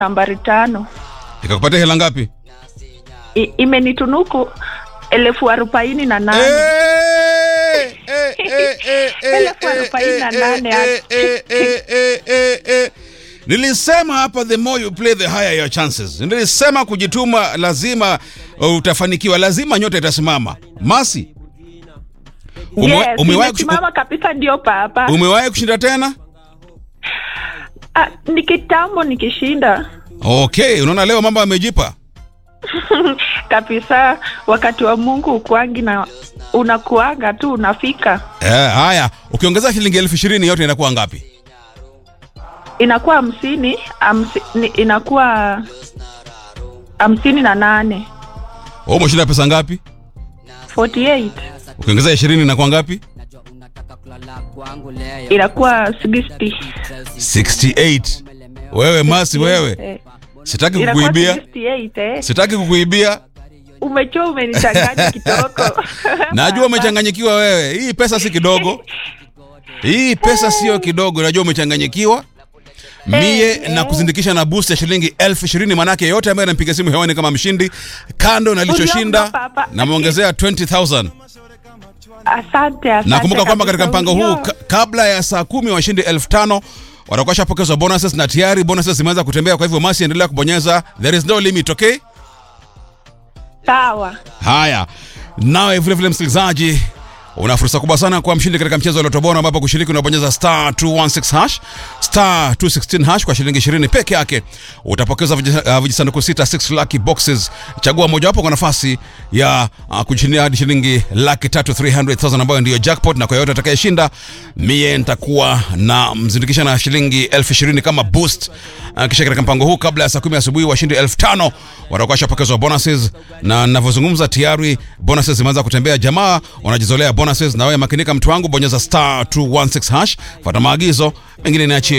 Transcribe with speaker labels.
Speaker 1: nambari tano
Speaker 2: ikakupatia hela ngapi
Speaker 1: I, imenitunuku elfu arobaini na nane
Speaker 2: Eh, eh, eh, eh, eh,
Speaker 1: Elfu arobaini na
Speaker 2: eh,
Speaker 1: nane
Speaker 2: eh, eh, eh, eh, eh, eh. nilisema hapa the more you play the higher your chances nilisema kujituma lazima uh, utafanikiwa lazima nyota itasimama masi ume-
Speaker 1: yes,
Speaker 2: umewahi kushu-
Speaker 1: imesimama kabisa ndio papa
Speaker 2: umewahi kushinda tena
Speaker 1: ah, ni kitambo nikishinda
Speaker 2: okay unaona leo mambo yamejipa
Speaker 1: kabisa wakati wa mungu ukwangi na unakuanga tu unafika
Speaker 2: eh, haya ukiongeza shilingi elfu ishirini yote inakuwa ngapi
Speaker 1: inakuwa hamsini hamsi, ni- inakuwa hamsini na nane
Speaker 2: Wewe umeshinda pesa ngapi
Speaker 1: 48
Speaker 2: ukiongeza ishirini inakuwa ngapi
Speaker 1: inakuwa 60
Speaker 2: 68 wewe masi wewe
Speaker 1: Eh,
Speaker 2: sitaki
Speaker 1: inakuwa
Speaker 2: kukuibia
Speaker 1: 68 eh.
Speaker 2: sitaki kukuibia
Speaker 1: umechua umenichanganya kidogo
Speaker 2: najua umechanganyikiwa wewe hii pesa si kidogo hii pesa sio kidogo najua umechanganyikiwa mie na kuzindikisha na boost ya shilingi elfu ishirini manake yote ambaye anampiga simu hewani kama mshindi kando na lichoshinda
Speaker 1: Uliomba, papa.
Speaker 2: namwongezea 20000
Speaker 1: asante asante
Speaker 2: nakumbuka kwamba katika
Speaker 1: kabisa.
Speaker 2: mpango huu
Speaker 1: Ulio-
Speaker 2: ka, kabla ya saa kumi washindi elfu tano watakuwa shapokezwa bonuses na tayari bonuses zimeanza kutembea kwa hivyo masi endelea kubonyeza there is no limit okay
Speaker 1: sawa
Speaker 2: haya nawe vilevile msikilizaji una fursa kubwa sana kuwa mshindi katika mchezo wa Lotto Bora ambapo kushiriki unabonyeza star 216 hash star 216 hash kwa shilingi 20 peke yake utapokeza viji- uh, vijisanduku sita 6 lucky boxes chagua mojawapo kwa nafasi ya uh, kushindia hadi shilingi laki tatu 300000 ambayo ndiyo jackpot na kwa yote atakayeshinda mie nitakuwa na mzindikisha na shilingi elfu ishirini kama boost uh, kisha katika mpango huu kabla ya saa kumi asubuhi washindi elfu tano watakuwa shapokezwa bonuses na navyozungumza tayari bonuses zimeanza kutembea jamaa wanajizolea bonuses na wewe makinika mtu wangu bonyeza star 216 hash fata maagizo mengine niachie